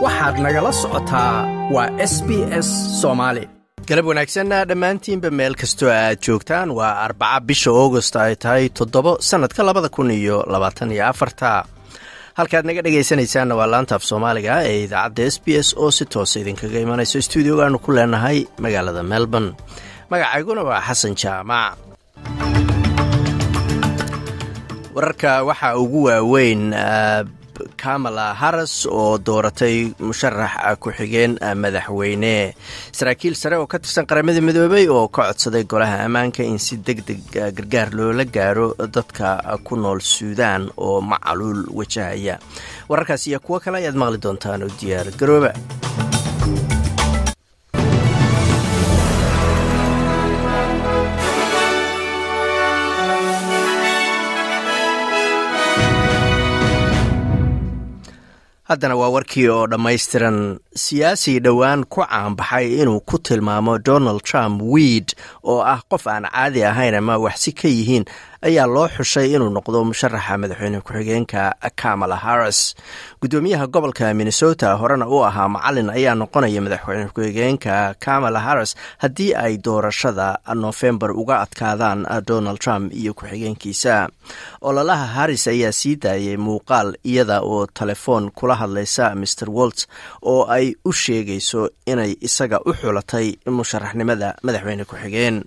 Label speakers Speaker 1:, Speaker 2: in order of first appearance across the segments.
Speaker 1: waxaad nagala socotaa waa s b s soomaali galab wanaagsanna dhammaantiinba meel kastoo aad joogtaan waa arbaca bisha augost ay tahay toddobo sannadka labada kun iyo labaatan iyo afarta halkaad naga dhegaysanaysaanna waa laanta af soomaaliga ee idaacadda s b s oo si toosa idinkaga imanayso stuudiogaanu ku leenahay magaalada melbourne magacayguna waa xasan jaamac wararka waxaa ugu waaweyn kamala harris oo dooratay musharax ku-xigeen madaxweyne saraakiil sare oo ka tirsan qaramada midoobay oo ka codsaday golaha ammaanka in si deg deg gargaar loola gaaro dadka ku nool suudaan oo macaluul wajahaya wararkaas iyo kuwo kale ayaad maqli doontaan oo diyaar garooba haddana waa warkii oo dhammaystiran siyaasi dhowaan ku caanbaxay inuu ku tilmaamo donald trump wiid oo ah qof aan caadi ahayn ama waxsi ka yihiin ayaa loo xushay inuu noqdo musharaxa madaxweyne ku-xigeenka kamala harris guddoomiyaha gobolka minnesota horena u ahaa macalin ayaa noqonaya madaxweyne ku-xigeenka kamala harris haddii ay doorashada nofembar uga adkaadaan donald trump iyo ku-xigeenkiisa ololaha harris ayaa sii daayay muuqaal iyada oo telefoon kula hadlaysa mr wolts oo ay u sheegayso inay isaga u xulatay musharaxnimada madaxweyne ku-xigeen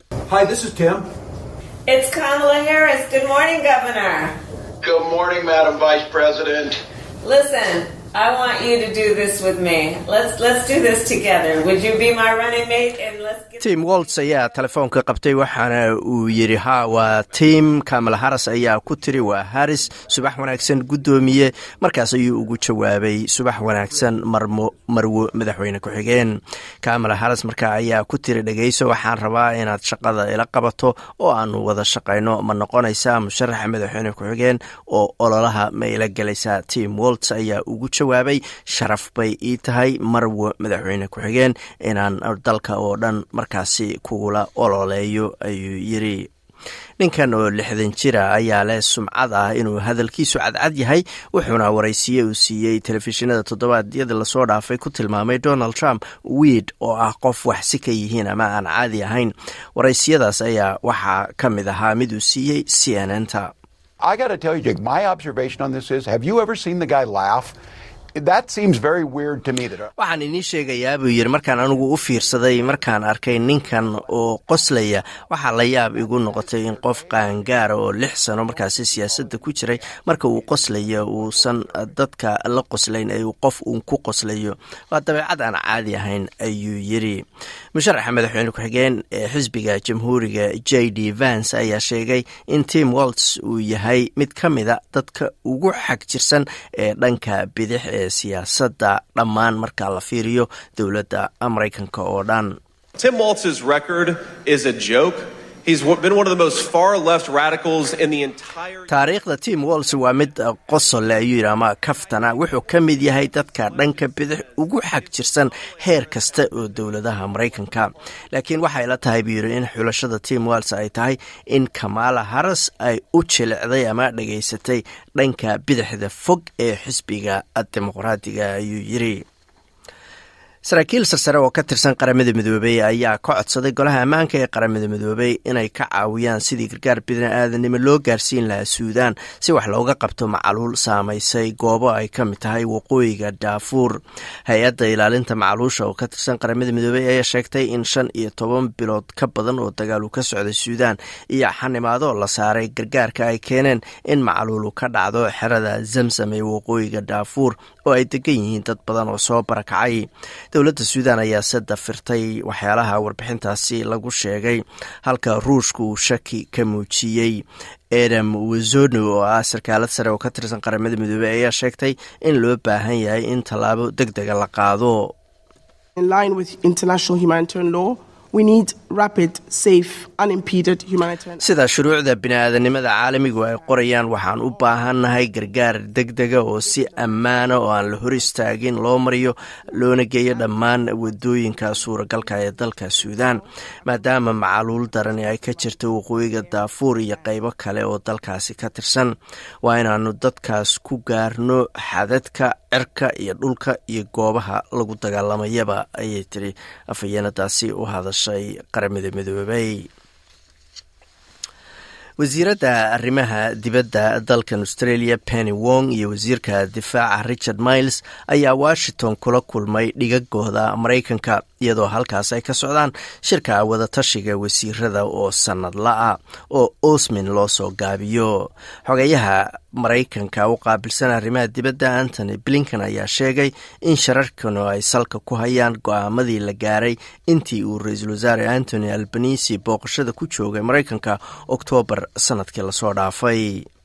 Speaker 2: It's Kamala Harris. Good morning, Governor.
Speaker 3: Good morning, Madam Vice President.
Speaker 2: Listen, I want you to do this with me. Let's let's do this together. Would you be my running mate and let's get
Speaker 1: tim wolts ayaa telefoonka qabtay waxaana uu yidhi ha waa tim kamala harris ayaa ku tiri waa harris subax wanaagsan guddoomiye markaas ayuu ugu jawaabay subax wanaagsan marmo marwo madaxweyne ku-xigeen kamala harris markaa ayaa ku tiri dhegayso waxaan rabaa inaad shaqada ila qabato oo aanu wada shaqayno ma noqonaysaa musharaxa madaxweyne ku-xigeen oo ololaha ma ila gelaysaa tim wolts ayaa ugu jawaabay sharaf bay ii tahay marwo madaxweyne ku-xigeen inaan dalka oo dhan markaasi kugula ololeeyo ayuu yidri ninkan oo lixdan jira ayaa leh sumcad ah inuu hadalkiisu cadcad yahay wuxuuna waraysiye uu siiyey telefishinada toddobaadyadii lasoo dhaafay ku tilmaamay donald trump wiid oo ah qof waxsi ka yihiin ama aan caadi ahayn waraysiyadaas ayaa waxaa ka mid ahaa mid uu siiyey c n n ta waxaan inii sheegayaa buu yidhi markaan anigu u fiirsaday markaan arkay ninkan oo qoslaya waxaa la yaab igu noqotay in qof qaangaara oo lix sano markaasi siyaasadda ku jiray marka uu qoslaya uusan dadka la qoslayn ee uu qof uun ku qoslayo waa dabeecad aan caadi ahayn ayuu yidhi musharaxa madaxweyne ku-xigeen ee xisbiga jamhuuriga j d vance ayaa sheegay in tim wolts uu yahay mid ka mida dadka ugu xag jirsan ee dhanka bidix ee siyaasadda dhammaan marka la fiiriyo dowladda maraykanka oo dhan
Speaker 4: Tim Walz's record is a joke. He's been one of the most far left radicals in the entire
Speaker 1: taariikhda tim wolls waa mid qosole ayuu yidhi ama kaftana wuxuu ka mid yahay dadka dhanka bidix ugu xag jirsan heer kasta oo dowladaha maraykanka laakiin waxay la tahay buu yidhi in xulashada tim wolls ay tahay in kamala harris ay u jilicday ama dhegaysatay dhanka bidixda fog ee xisbiga dimuqraadiga ayuu yidhi saraakiil sarsare oo ka tirsan qaramada midoobey ayaa ka codsaday golaha ammaanka ee qaramada midoobey inay ka caawiyaan sidii gargaar bini-aadanimo loo gaarsiin lahaa suudaan si wax looga qabto macaluul saamaysay goobo ay ka mid tahay waqooyiga daafuur hay-adda ilaalinta macaluusha oo ka tirsan qaramada midoobey ayaa sheegtay in shan iyo toban bilood ka badan oo dagaalu ka socday suudaan iyo xanimaado la saaray gargaarka ay keeneen in macaluulu ka dhacdo xerada zamsam ee waqooyiga daafuur oo ay degan yihiin dad badan oo soo barakacay dowladda suudaan ayaa se dafirtay waxyaalaha warbixintaasi lagu sheegay halka ruushka uu shaki ka muujiyey adam wazono oo ah sarkaalad sare oo ka tirsan qaramada midoobey ayaa sheegtay in loo baahan yahay in tallaabo deg dega la qaado sida shuruucda bini-aadanimada caalamigu ay qorayaan waxaan u baahannahay gargaar degdega oo si ammaana oo aan la hor istaagin loo mariyo loona geeyo dhammaan wadooyinka suuragalka ee dalka suudaan maadaama macaluul darani ay ka jirto waqooyiga daafuur iyo qeybo kale oo dalkaasi ka tirsan waa inaanu dadkaas ku gaarno xadadka cirka iyo dhulka iyo goobaha lagu dagaalamayaba ayay tiri afhayeenadaasi u hadashay qaramada midoobay wasiiradda arrimaha dibadda dalkan australia penny wong iyo wasiirka difaaca richard miles ayaa washington kula kulmay dhigagooda maraykanka iyadoo halkaas ay ka socdaan shirka wadatashiga wasiirada oo sanadla-a oo osmin loo soo gaabiyo xogeyaha maraykanka u qaabilsan arrimaha dibadda antony blinkan ayaa sheegay in shararkanu ay salka ku hayaan go-aamadii la gaaray intii uu ra-iisul wasaare antony albanisi booqashada ku joogay maraykanka oktoobar sanadkii lasoo dhaafay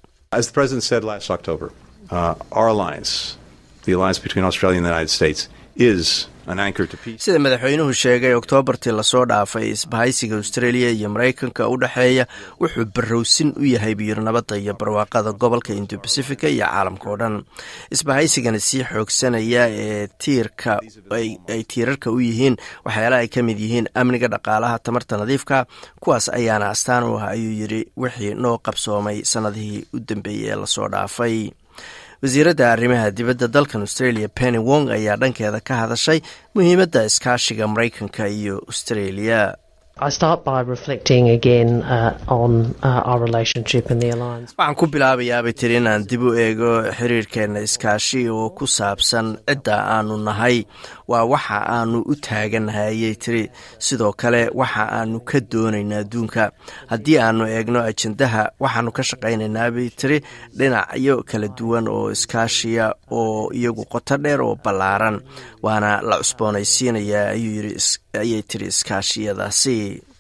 Speaker 1: sida madaxweynuhu sheegay oktoobartii lasoo dhaafay isbahaysiga australia iyo maraykanka u dhexeeya wuxuu barowsin u yahay biyir nabadda iyo barwaaqada gobolka indo bacifica iyo caalamka oo dhan isbahaysigana sii xoogsanaya ee tiirka ay tiirarka u yihiin waxyaalaha ay ka mid yihiin amniga dhaqaalaha tamarta nadiifka kuwaas ayaana astaan u ah ayuu yidhi wixii noo qabsoomay sannadihii u dambeeyey ee lasoo dhaafay wasiiradda arrimaha dibadda dalkan australia penny wong ayaa dhankeeda ka hadashay muhiimadda iskaashiga maraykanka iyo australia waxaan ku bilaabayaabay tiri inaan dib u eego xiriirkeena iskaashi oo ku saabsan cidda aanu nahay waa waxa aanu u taaganahay ayay tiri sidoo kale waxa aanu ka doonaynaa adduunka haddii aanu eegno ajendaha waxaanu ka shaqaynaynaa bay tiri dhinacyo kala duwan oo iskaashiya oo iyagu qoto dheer oo ballaaran waana la cusboonaysiinayaa ayay tiri iskaashiyadaasi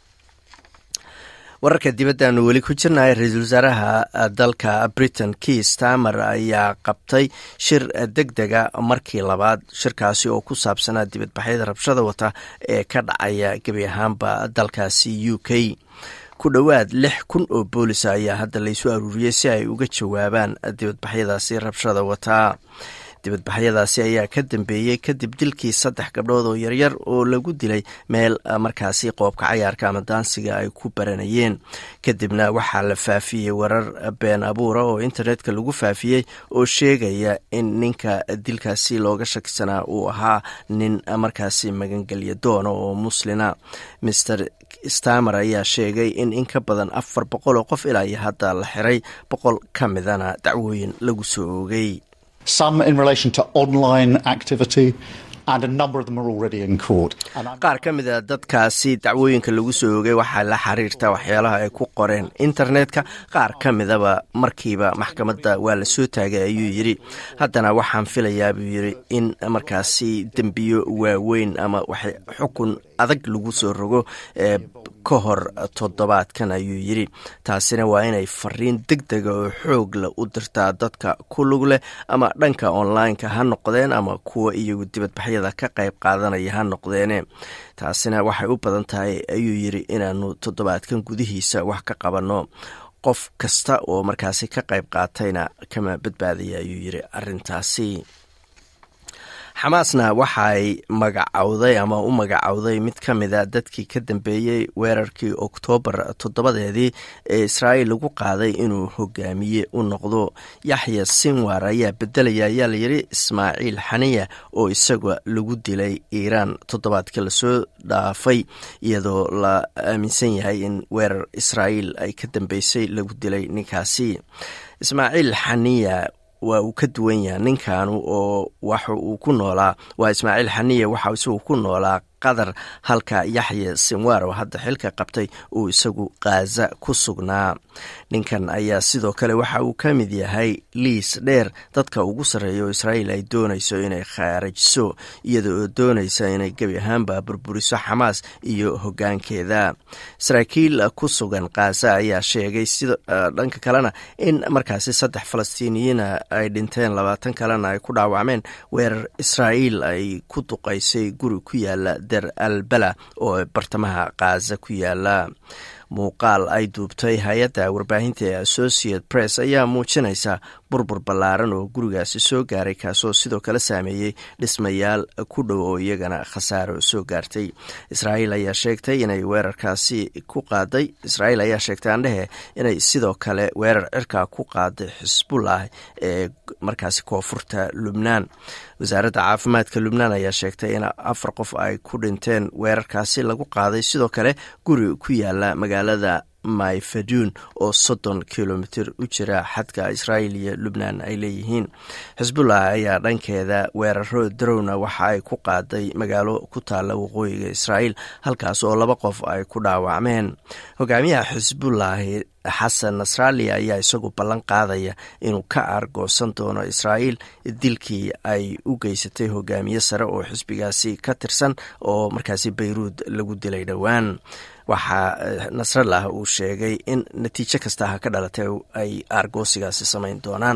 Speaker 1: wararka dibaddaanu weli ku jirnay ra-iisul wasaaraha dalka britain key stamer ayaa qabtay shir deg dega markii labaad shirkaasi oo ku saabsanaa dibadbaxyada rabshada wata ee ka dhacaya gebi ahaanba dalkaasi u k ku dhowaad lix kun oo boolisa ayaa hadda laysu aruuriyey si ay uga jawaabaan dibadbaxyadaasi rabshada wataa dibadbaxyadaasi ayaa ka dambeeyey kadib dilkii saddex gabdhood oo yaryar oo lagu dilay meel markaasi qoobka cayaarka ama daansiga ay ku baranayeen kadibna waxaa la faafiyey warar been abuura oo internetka lagu faafiyey oo sheegaya in ninka dilkaasi looga shakisanaa uu ahaa nin markaasi magangelya doona oo muslina mister stamer ayaa sheegay in in ka badan afar boqol oo qof ilaa iyo hadda la xiray boqol ka midana dacwooyin lagu soo oogay
Speaker 5: some in relation to online activity. And a number of them are already in court.
Speaker 1: qaar ka mid a dadkaasi dacwooyinka lagu soo oogay waxaa la xiriirta waxyaalaha ay ku qoreen internetka qaar ka midaba markiiba maxkamadda waa la soo taagay ayuu yidhi haddana waxaan filayaa buu yidhi in markaasi dembiyo waaweyn ama xukun adag lagu soo rogo ee ka hor toddobaadkan ayuu yidhi taasina waa inay fariin deg dega oo xoog leh u dirtaa dadka ku lug leh ama dhanka online-ka ha noqdeen ama kuwa iyagu dibadbaxyada ka qayb qaadanaya ha noqdeene taasina waxay u badan tahay ayuu yidhi inaanu toddobaadkan gudihiisa wax ka qabanno qof kasta oo markaasi ka qayb qaatayna kama badbaadaya ayuu yidhi arintaasi xamaasna waxaay magacowday ama u magacowday mid ka mida dadkii ka dambeeyey weerarkii oktoobar toddobadeedii ee israa'iil lagu qaaday inuu hogaamiye u noqdo yaxya sinwar ayaa bedelaya ayaa layidhi ismaaciil xaniya oo isaga lagu dilay iiraan toddobaadka lasoo dhaafay iyadoo la aaminsan yahay in weerar israa'iil ay ka dambeysay lagu dilay ninkaasi ismaaciil xaniya waa uu ka duwan yaha ninkanu oo waxa uu ku noolaa waa ismaaciil xaniya waxa isagu ku noolaa qatar halka yaxya sinwar oo hadda xilka qabtay uu isagu khaza ku sugnaa ninkan ayaa sidoo kale waxa uu ka mid yahay liis dheer dadka ugu sarreeya oo israa'iil ay doonayso inay khaarajiso iyada oo doonaysa inay gebi ahaanba burburiso xamaas iyo hoggaankeeda saraakiil ku sugan khaza ayaa sheegay sida dhanka kalena in markaasi saddex falastiiniyiina ay dhinteen labaatan kalena ay ku dhaawacmeen weerar israa'iil ay ku duqaysay guri ku yaala der al bala oo bartamaha kaaza ku yaala muuqaal ay duubtay hay-adda warbaahinta ee associate press ayaa muujinaysa burbur ballaaran oo gurigaasi soo gaaray kaasoo sidoo kale saameeyey dhismayaal ku dhow oo iyagana khasaaro soo gaartay israa'iil ayaa sheegtay inay weerarkaasi ku qaaday israa'iil ayaa sheegtay andhehe inay sidoo kale weerar cirkaa ku qaaday xisbullah ee markaasi koonfurta lubnaan wasaaradda caafimaadka lubnaan ayaa sheegtay in afar qof ay ku dhinteen weerarkaasi lagu qaaday sidoo kale guri ku yaala magaalada mayfaduun oo soddon kilomitir u jira xadka israa'iil iyo lubnaan ay leeyihiin xisbullah ayaa dhankeeda weeraro darowna waxa ay ku qaaday magaalo ku taalla waqooyiga israa'iil halkaas oo laba qof ay ku dhaawacmeen hogaamiyaha xisbullahi xasan nasrali ayaa isagu ballan qaadaya inuu ka aargoosan doono israa'iil dilkii ay u geysatay hogaamiye sare oo xisbigaasi ka tirsan oo markaasi bayruud lagu dilay dhowaan waxaa nasrallah uu sheegay in natiijo kasta ha ka dhalatay ay aargoosigaasi samayn doonaan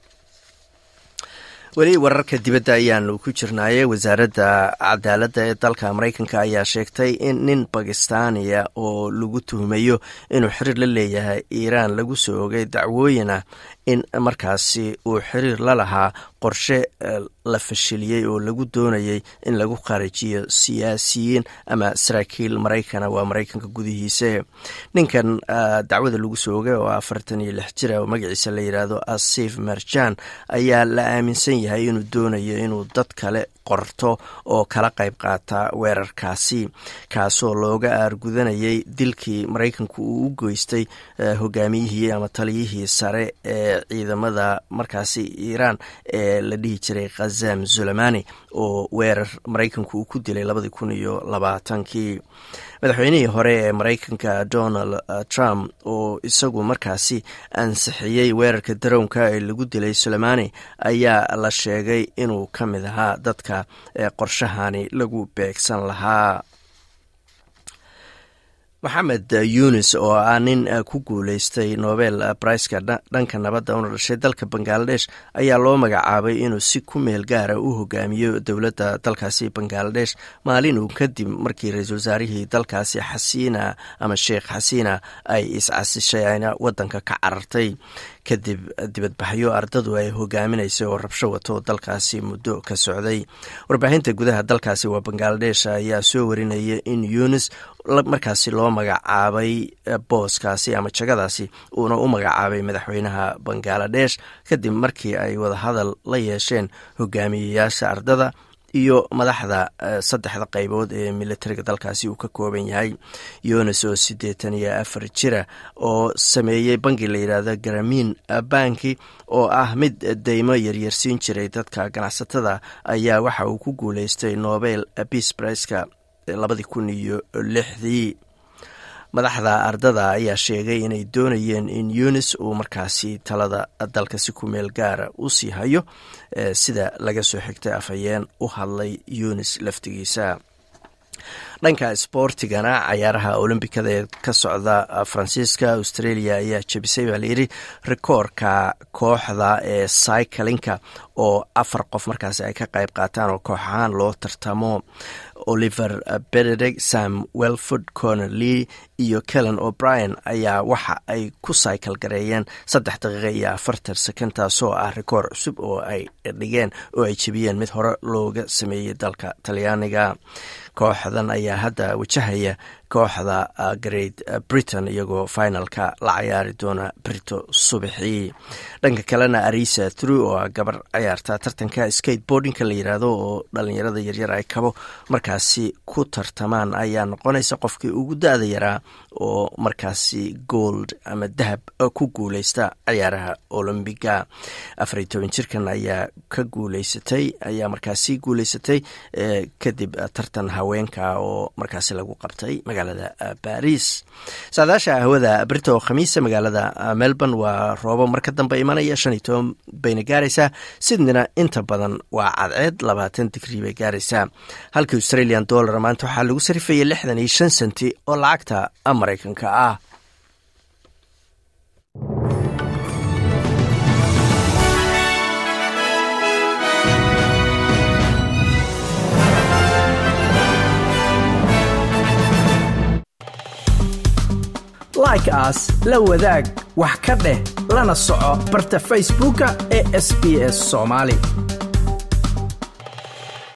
Speaker 1: weli wararka dibadda ayaanu ku jirnaaye wasaaradda cadaaladda ee dalka maraykanka ayaa sheegtay in nin bakistaaniya oo lagu tuhmayo inuu xiriir la leeyahay iiraan lagu soo ogay dacwooyin ah in markaasi uu xiriir la lahaa qorshe la fashiliyey oo lagu doonayay in lagu kharijiyo siyaasiyiin ama saraakiil maraykana waa maraykanka gudihiise ninkan dacwada lagu soo ogay oo afartan iyo lix jira oo magaciisa la yidhaahdo asif marjan ayaa la aaminsan yahay inuu doonayo inuu dad kale qorto oo kala qayb qaata weerarkaasi kaasoo looga aargudanayay dilkii maraykanku uu u geystay hogaamiyihii ama taliyihii sare ee ciidamada markaasi iiraan ee la dhihi jiray khazam zulamani oo weerar maraykanku uu ku dilay labadii kun iyo labaatankii madaxweynihii hore ee maraykanka donald trump oo isagu markaasi ansixiyey weerarka darownka ee lagu dilay sulemani ayaa la sheegay inuu ka mid ahaa dadka ee qorshahani lagu beegsan lahaa maxamed yunis oo ah nin ku guuleystay nobel briceka dhanka nabadda una dhashay dalka bangaladesh ayaa loo magacaabay inuu si ku meel gaara u hogaamiyo dowladda dalkaasi bangaladesh maalin uu kadib markii ra-iisul wasaarihii dalkaasi xasiina ama sheekh xasiina ay iscasishay ayna wadanka ka carartay kadib dibadbaxyo ardadu ay hogaaminaysay oo rabsho wato dalkaasi muddo ka socday warbaahinta gudaha dalkaasi waa bangaladesh ayaa soo warinaya in yunis markaasi loo magacaabay booskaasi ama jagadaasi uuna u magacaabay madaxweynaha bangaladesh kadib markii ay wadahadal la yeesheen hogaamiyeyaasha ardada iyo madaxda saddexda qaybood ee militariga dalkaasi uu ka kooban yahay yunis oo siddeetan iyo afar jira oo sameeyey bangi la yidhaahdo garamin banki oo ah mid deymo yaryarsiin jiray dadka ganacsatada ayaa waxa uu ku guuleystay nobel peace priceka labadii kun iyo lixdii madaxda ardada ayaa sheegay inay doonayeen in yunis uu markaasi talada dalka si ku meel gaara u sii hayo sida laga soo xigtay afhayeen u hadlay yunis laftigiisa dhanka sboortigana cayaaraha olombikada ee ka socda faransiiska australia ayaa jebisay baa layidhi rikoorka kooxda ee cyclinka oo afar qof markaasi ay ka qayb qaataan oo koox ahaan loo tartamo oliver benedeg sam welford corner lee iyo kellen o'brien ayaa waxa ay ku cycle gareeyeen saddex daqiiqa iyo afartan sekond taasoo ah rikoor cusub oo ay dhigeen oo ay jebiyeen mid hore looga sameeyey dalka talyaaniga kooxdan ayaa hadda wajahaya kooxda great britain iyagoo finalka la cayaari doona brito subaxii dhanka kalena arisa through oo ah gabar cayaarta tartanka skateboardingka la yiraahdo oo dhalinyarada yaryar ay kabo markaasi ku tartamaan ayaa noqonaysa qofkii ugu da-da yaraa oo markaasi gold ama dahab ku guuleysta cayaaraha olombiga afar iyo toban jirkan ayaa ka guuleysatay ayaa markaasi guuleysatay kadib tartan haweenka oo markaasi lagu qabtay magaalada baris saadaasha hawada brito khamiisa magaalada melbourne waa roobo marka dambe imanaya shan iyo toban bayna gaaraysaa sidnina inta badan waa cadceed labaatan digrii bay gaaraysaa halka australian dollar maanta waxaa lagu sarifayay lixdan iyo shan senti oo lacagta maraykanka ah
Speaker 6: like aas la wadaag wax ka dheh lana soco barta facebooka ee sb s soomaali